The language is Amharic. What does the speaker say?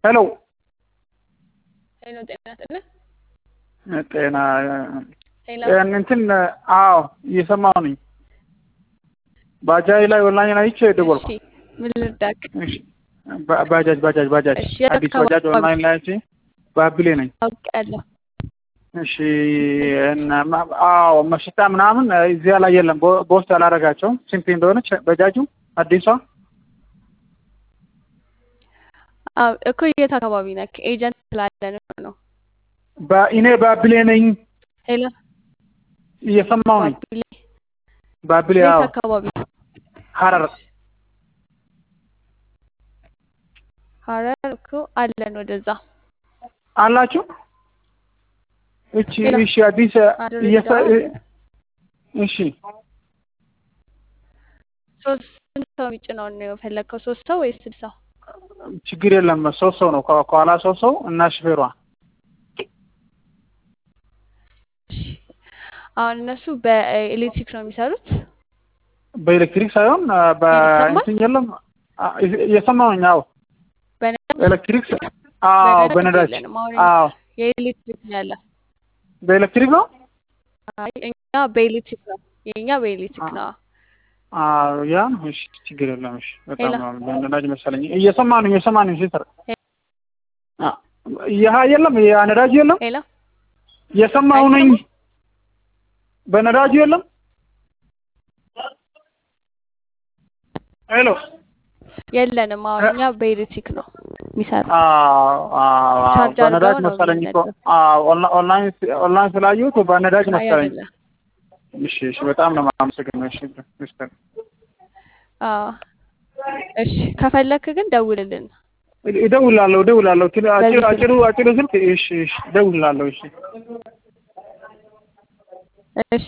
ሄሎ ሄሎ ጤና ይስጥልኝ። ጤና ሄሎ እንትን አዎ እየሰማሁ ነኝ። ባጃጅ ላይ ኦንላይን አይቼ ደወልኩ። እሺ ምን ልርዳክ? እሺ ባ- ባጃጅ ባጃጅ ባጃጅ እሺ የት አዲስ አካባቢ? ባጃጅ ኦንላይን ላይ አይቼ ባብሌ ነኝ። አውቃለሁ። እሺ እና ማ- አዎ መሽታ ምናምን እዚያ ላይ የለም። በ- በውስጥ አላደረጋቸውም። ስንት እንደሆነች ባጃጁ አዲሷ አዎ እኮ የት አካባቢ ነክ? ኤጀንት ስላለን ነው። በ- እኔ ባብሌ ነኝ። ሄሎ እየሰማሁ ነኝ። ባቢሌ ባብሌ የት አዎ አካባቢ? ሀረር ሀረር እኮ አለን ወደዛ። አላችሁ? እቺ ሄሎ እሺ አዲስ ሀረር እየሰ ሄደዋል? እሺ ሶስት ስንት ሰው የሚጭነውን ነው የፈለግከው? ሶስት ሰው ወይስ ስድስት ሰው? ችግር የለም። ሶስት ሰው ነው ከ- ከኋላ ሶስት ሰው እና ሹፌሯ እሺ አሁን እነሱ በኤሌክትሪክ ነው የሚሰሩት። በኤሌክትሪክ ሳይሆን አ፣ ይሰማል? በእንትን የለም አ፣ እየሰማሁኝ። አዎ በነዳጅ ኤሌክትሪክ ስ- አዎ በነዳጅ በነዳጅ የለንም። አሁን አዎ የኤሌክትሪክ ነው ያለ። በኤሌክትሪክ ነው። አይ እኛ በኤሌክትሪክ ነው የእኛ በኤሌክትሪክ ነው። አዎ ያ ነው። እሺ ችግር የለም። እሺ በጣም ሄሎ ነው በነዳጅ መሰለኝ። እየሰማሁኝ እየሰማሁኝ ሲስተር ሄ- አ፣ ይህ የለም ያ ነዳጅ የለም። ሄሎ እየሰማሁ ነኝ። አይሰማም? በነዳጁ የለም። ሄሎ የለንም። አሁን እኛ በኤሌክትሪክ ነው የሚሰራው። አዎ አዎ አዎ፣ ቻርጅ በነዳጅ አድርገው ነው መሰለኝ እኮ የሚነዳው። አዎ፣ ኦንላ- ኦንላይን ኦንላይን ስላየሁት በነዳጅ አይ መሰለኝ። አይደለም። እሺ እሺ፣ በጣም ነው የማመሰግነው። እሺ ሚስተር አዎ እሺ፣ ከፈለክ ግን ደውልልን እደውላለሁ እደውላለሁ። ትል- አጭር በዚህ አጭሩ ስልክ። አጭሩ ስልክ እሺ እሺ፣ እደውላለሁ። እሺ እሺ